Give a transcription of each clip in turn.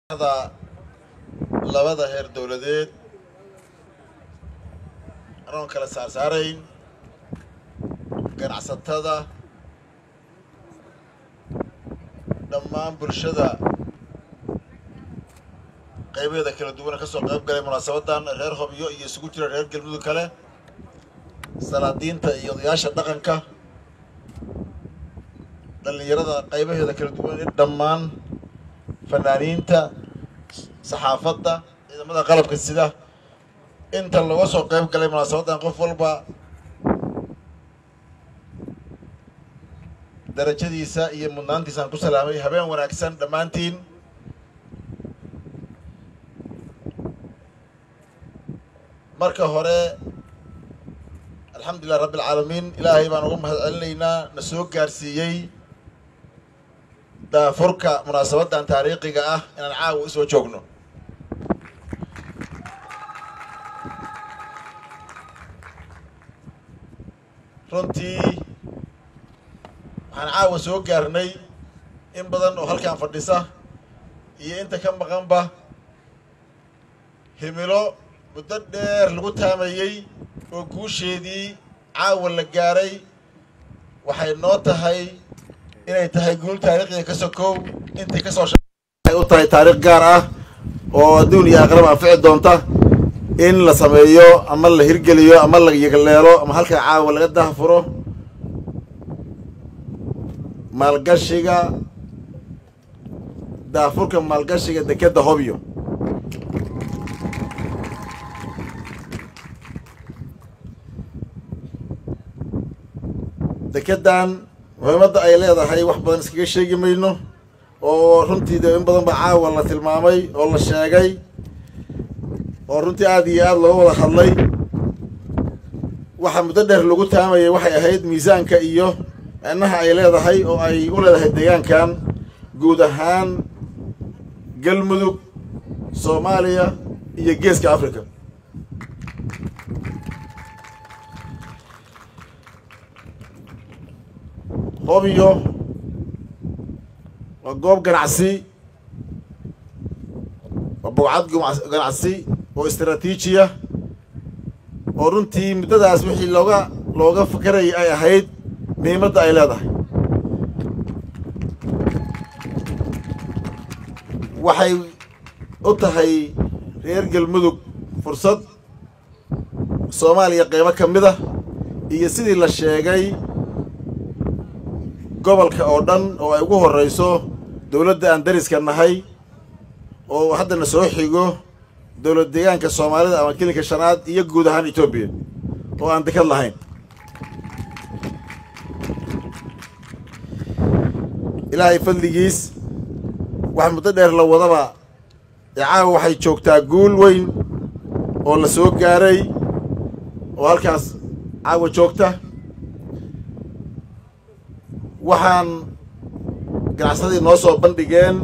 da labada heer dowladeed anoon kala saarsaarayn ganacsatada dhammaan bulshada qaybaheeda kala duwana ka soo qayb galay munaasabadan reer hobyo iyo isugu jira reer galmudug kale salaadiinta iyo odayaasha dhaqanka dhallinyarada qaybaheeda kala duwan dhammaan fanaaniinta saxaafadda ciidamada qalabka sida inta looga soo qayb galay munaasabadan qof walba darajadiisa iyo mudnaantiisaan ku salaamay habeen wanaagsan dhammaantiin marka hore alxamdulilah rabbi alcaalamiin ilaahay baan uga mahad celinaynaa na soo gaarsiiyey daafurka munaasabadan taariikhiga ah inaan caawa u soo joogno runtii waxaan caawa soo gaarnay in badan oo halkan fadhisa iyo inta ka maqanba himilo muddo dheer lagu taamayey oo guusheedii caawa la gaaray waxay noo tahay inay tahay guul taariikhiga ka sokow intii ka soo ay u tahay taariikh gaar ah oo adduun iyo aqrab anfici doonta in la sameeyo ama la hirgeliyo ama la yagleelo ama halkaa caawa laga dahfuro maalgashiga daafurka maalgashiga dekedda hobyo dekeddan muhiimadda ay leedahay wax badan iskaga sheegi mayno oo runtii de in badan ba caawa la tilmaamay oo la sheegay oo runtii aada iyo aada looga wada hadlay waxa muddo dheer lagu taamayay waxay ahayd miisaanka iyo micnaha ay leedahay oo ay u leedahay deegaankan guud ahaan galmudug soomaaliya iyo geeska africa hobyo waa goob ganacsi waa bogcad ganacsi oo istraatiijiya oo runtii muddadaas wixii looga looga fakarayay ay ahayd muhiimadda ay leedahay waxay u tahay reer galmudug fursad soomaaliya qeybo ka mid ah iyo sidii la sheegay gobolka oo dhan oo ay ugu horreyso dowladda aan dariska nahay oo haddana soo xigo dowlad deegaanka soomaalida ama kelinka shanaad iyo guud ahaan etoobiya oo aan dekad lahayn ilaahay fadligiis wax muddo dheer la wadaba icaawa waxay joogtaa guul weyn oo la soo gaaray oo halkaas caawa joogta waxaan ganacsadii noo soo bandhigeen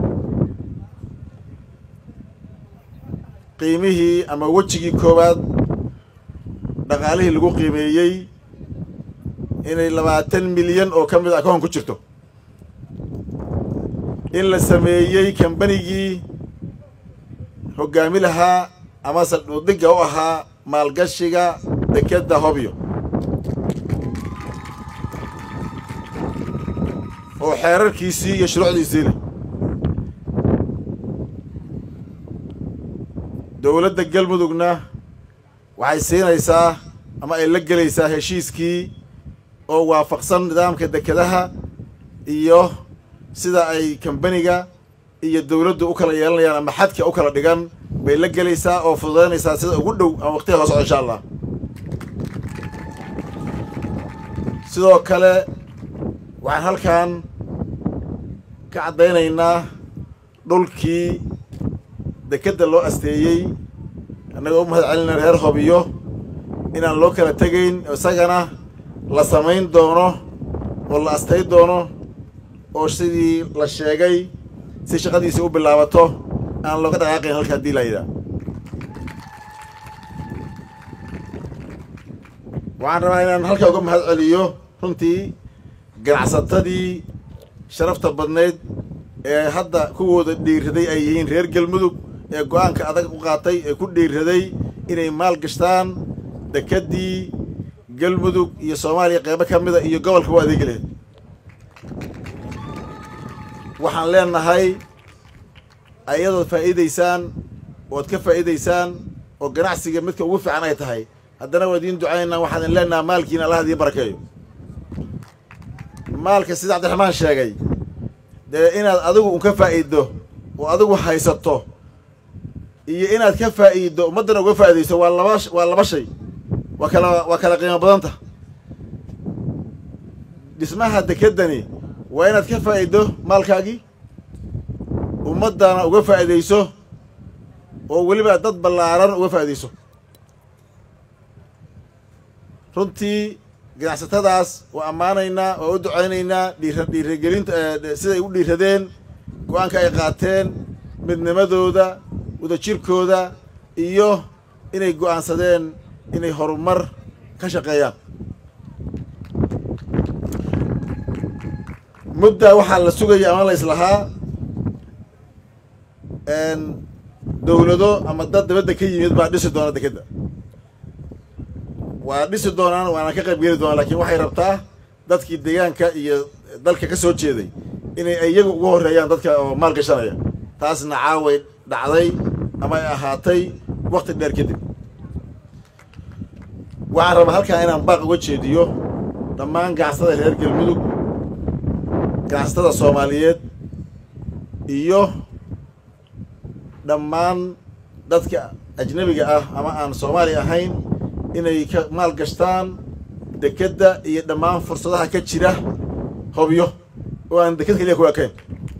qiimihii ama wejigii koowaad dhaqaalihii lagu qiimeeyey inay labaatan milyan oo ka mid a akoon ku jirto in la sameeyey kambanigii hoggaami lahaa ama saldhuudiga u ahaa maalgashiga dekedda hobyo oo xeerarkiisii iyo shuruucdiisii leh dowladda galmudugna waxay siinaysaa ama ay la gelaysaa heshiiskii oo waafaqsan nidaamka dekedaha iyo sida ay kambaniga iyo dowladdu u kala yeelanayaan ama xadka u kala dhigan bay la gelaysaa oo fududaynaysaa sida ugu dhow ama waqtiga soo socda insha allah sidoo kale waxaan halkan ka caddaynaynaa dhulkii dekedda loo asteeyey annagoo u mahad celina reer hobyo inaan loo kala tegayn isagana la samayn doono oo la astay doono oo sidii la sheegay si shaqadiisa u bilaabato aan looga dhaqaaqayn halka haddii layidhaah waxaan rabaa inaan halkaa uga mahad celiyo runtii ganacsatadii sharafta badnayd ee hadda kuwooda dhiiraday ay yihiin reer galmudug ee go-aanka adag u qaatay ee ku dhiiraday inay maal gashtaan dekeddii galmudug iyo soomaaliya qeybo ka mida iyo gobolka u adeegi lahayd waxaan leenahay ayadood faa'iidaysaan ood ka faa'iidaysaan oo ganacsiga midka ugu fiican ay tahay haddana waa idiin ducaynaa waxaan idin leenaha maalkiina allah idiin barakeeyo maalka sida cabdiraxmaan sheegay dee inaad adigu un ka faa'iiddo oo adigu haysato iyo inaad ka faa'iiddo ummaddana uga faa'iidayso waa laba waa laba shay waa kala waa kala qiimo badanta dhismaha dekeddani waa inaad ka faa'iiddo maalkaagii ummaddana uga faa'iidayso oo weliba dad ballaaran uga faa'iidayso runtii ganacsatadaas waa ammaanaynaa waa u ducaynaynaa dhiira dhiiragelinta siday u dhiiradeen go-aanka ay qaateen midnimadooda wadajirkooda iyo inay go'aansadeen inay horumar ka shaqeeyaan mudda waxaa la sugaya ama la islahaa dowlado ama dad dibadda ka yimid baa dhisi doona dekedda waa dhisi doonaan waana ka qayb geli doonaan lakiin waxay rabtaa dadkii deegaanka iyo dalka ka soo jeeday inay iyagu ugu horreeyaan dadka oo maal gashanaya taasna caaway dhacday ama ay ahaatay wakti dheer kadib waxaan rabaa halkaa inaan baaq uga jeediyo dhammaan ganacsatada reer galmudug ganacsatada soomaaliyeed iyo dhammaan dadka ajnabiga ah ama aan soomaali ahayn inay ka maal gashtaan dekedda iyo dhammaan fursadaha ka jira hobyo oo aan deked keliya ku ekayn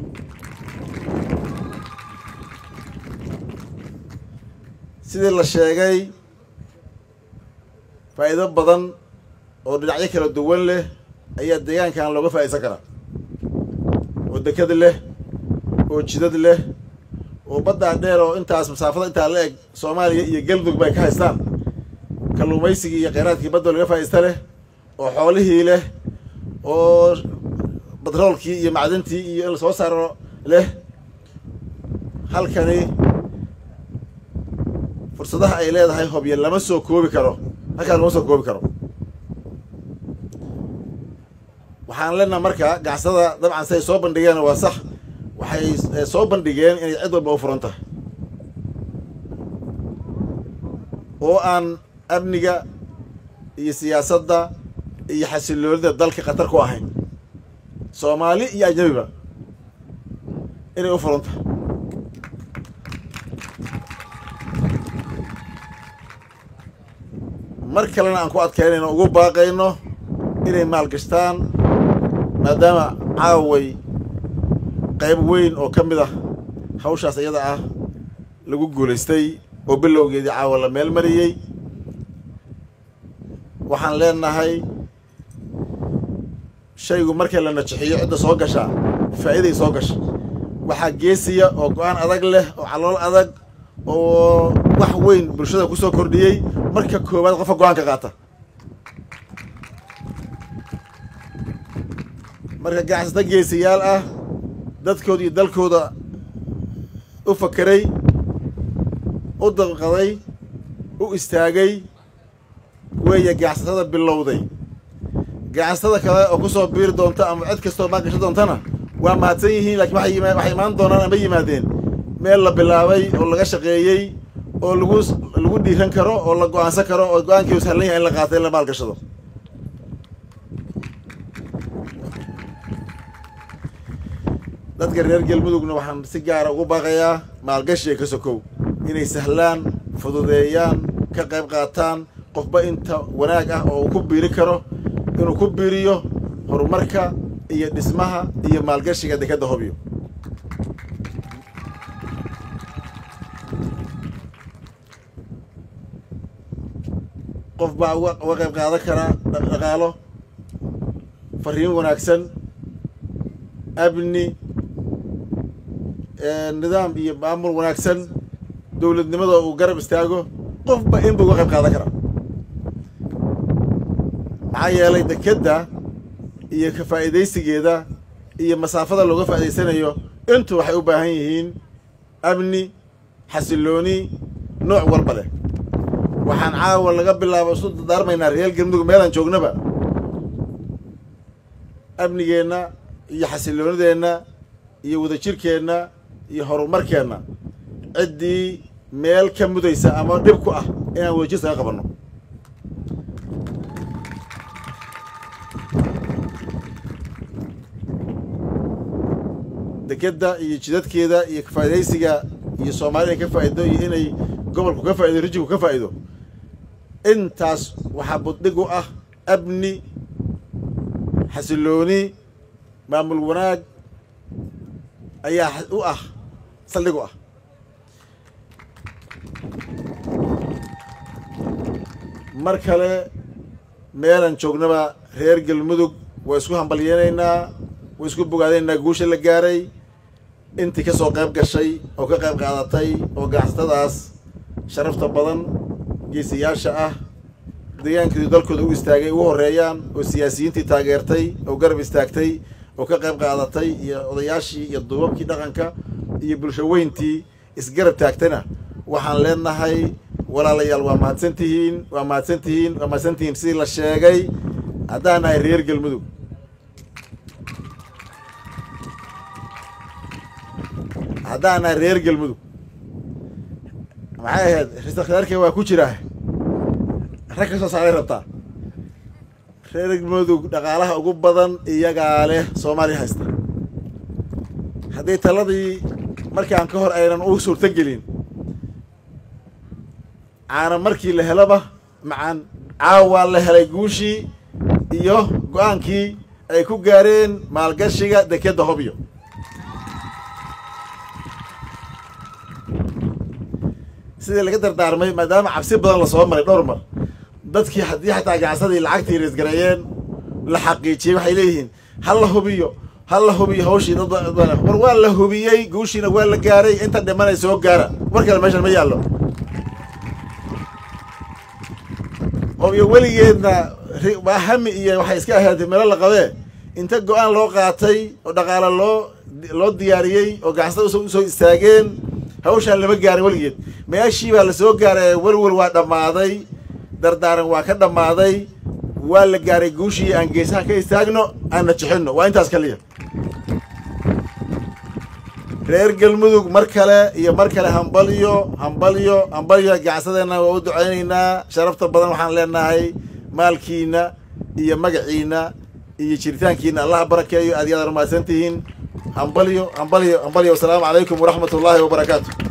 sidii la sheegay faa'iido badan oo dhinacyo kala duwan leh ayaa deegaankan looga faa'iidsan karaa oo deked leh oo jidad leh oo baddaa dheer oo intaas masaafada intaa la eg soomaaliya iyo galmudug bay ka haystaan kalluumaysigii iyo kheyraadkii badda laga faa'iista leh oo xoolihii leh oo batroolkii iyo macdintii iyo in lasoo saaro leh halkani fursadaha ay leedahay hobyo lama soo koobi karo halkaan lama soo koobi karo waxaan leenaha marka ganacsada dabcan siay soo bandhigeen waa sax waxay soo bandhigeen inay cid walba u furan tahay oo aan amniga iyo siyaasadda iyo xasiloonida dalka khatar ku ahayn soomaali iyo ajnabiba inay u furan tahay mar kalena aan ku adkaynayno ugu baaqayno inay maalgashtaan maadaama caaway qayb weyn oo ka mid ah hawshaas iyada ah lagu guulaystay oo bilowgeedii caawa la meel mariyey waxaan leenahay shaygu markii la najixiyo cidda soo gashaa faa'iiday soo gasha waxaa geesiya oo go-aan adag leh oo calool adag oo wax weyn bulshada ku soo kordhiyey marka koowaad qofka go-aanka qaata marka ganacsata geesiyaal ah dadkooda iyo dalkooda u fakeray u dabqaday u istaagay weeye ganacsatada bilowday ganacsatada kale oo ku soo biiri doonta ama cid kastoo maangasho doontana waa mahadsan yihiin lakiin waxay waxay imaan doonaan ama yimaadeen meel la bilaabay oo laga shaqeeyey oo lagu lagu dhiiran karo oo la go-aansan karo oo go-aankii sahlan yahay in la qaato in la maalgashado dadka reer galmudugna waxaan si gaara ugu baaqayaa maalgashiga ka sokow inay sahlaan fududeeyaan ka qayb qaataan qofba inta wanaag ah oo uu ku biiri karo inuu ku biiriyo horumarka iyo dhismaha iyo maalgashiga dekedda hobyo qof baa uga uga qayb qaadan karaa dhaqaalo fariin wanaagsan amni nidaam iyo maamul wanaagsan dowladnimada uu garab istaago qofba inba uga qayb qaadan karaa maxaa yeelay dekedda iyo ka faa'iidaysigeeda iyo masaafada looga faa'idaysanayo intu waxay u baahan yihiin amni xasilooni nooc walba leh waxaan caawa laga bilaabo isu dardaarmaynaa reer galmudug meelaan joognaba amnigeenna iyo xasiloonideenna iyo wadajirkeenna iyo horumarkeenna ciddii meel ka mudaysa ama dhib ku ah inaan wadajir saga qabanno dekedda iyo jidadkeeda iyo kafaa'idaysiga iyo soomaalida ka faa'ido iyo inay gobolku ka faa'ido rijinku ka faa'ido intaas waxaa buddhig u ah amni xasilooni maamul wanaag ayaa u ah saldhig u ah mar kale meelaan joognaba reer galmudug waa isku hambalyeenaynaa waa isku bogaadaynaynaa guusha la gaaray intii ka soo qayb gashay oo ka qayb qaadatay oo ganacsatadaas sharafta badan geesiyaasha ah deegaankeedu dalkooda u istaagay ugu horreeyaan oo siyaasiyiintii taageertay oo garab istaagtay oo ka qayb qaadatay iyo odayaashii iyo duubabkii dhaqanka iyo bulsho weyntii isgarab taagtana waxaan leenahay walaalayaal waa mahadsan tihiin waa mahadsan tihiin waa mahadsan tihiin sidii la sheegay haddaan nahay reer galmudug haddaan nahay reer galmudug maxay ahayd risa khiyaarkee waa ku jiraa rag ka soo saaray rabtaa reer galmudug dhaqaalaha ugu badan iyagaa leh soomaaliya haysta haddii taladii markaan ka hor aynan u suurto gelin caana markii la helaba macaan caawaa la helay guushii iyo go-aankii ay ku gaareen maalgashiga dekedda hobyo sidii laga dardaarmay maadaama cabsi badan lasoo maray dhowr mar dadkii haddii xataa ganacsadii lacagtii reesgareeyeen la xaqiijiyey waxay leeyihiin ha la hubiyo ha la hubiyo hawshii dad war waa la hubiyey guushiina waa la gaaray inta dhimanay soo gaara war kale meeshan ma yaallo hobyo weligeedna waa hami iyo waxay iska ahaatay meelo la qabee inta go-aan loo qaatay oo dhaqaale loo loo diyaariyey oo ganacsada usoo istaageen hawshaan lama gaarin weligeed meeshii baa lasoo gaaray welwel waa dhammaaday dardaaran waa ka dhammaaday waa la gaaray guushii aan geesaha ka istaagno aanna jixinno waa intaas kaliya reer galmudug mar kale iyo mar kale hambalyo hambalyo hambalyo ganacsadeenna waa u ducaynaynaa sharafta badan waxaan leenahay maalkiina iyo magaciina iyo jiritaankiina allaha barakeeyo aad yaad mahadsan tihiin hambalyo hambalyo hambalyo wasalaamu calaykum waraxmat ullaahi wabarakaatu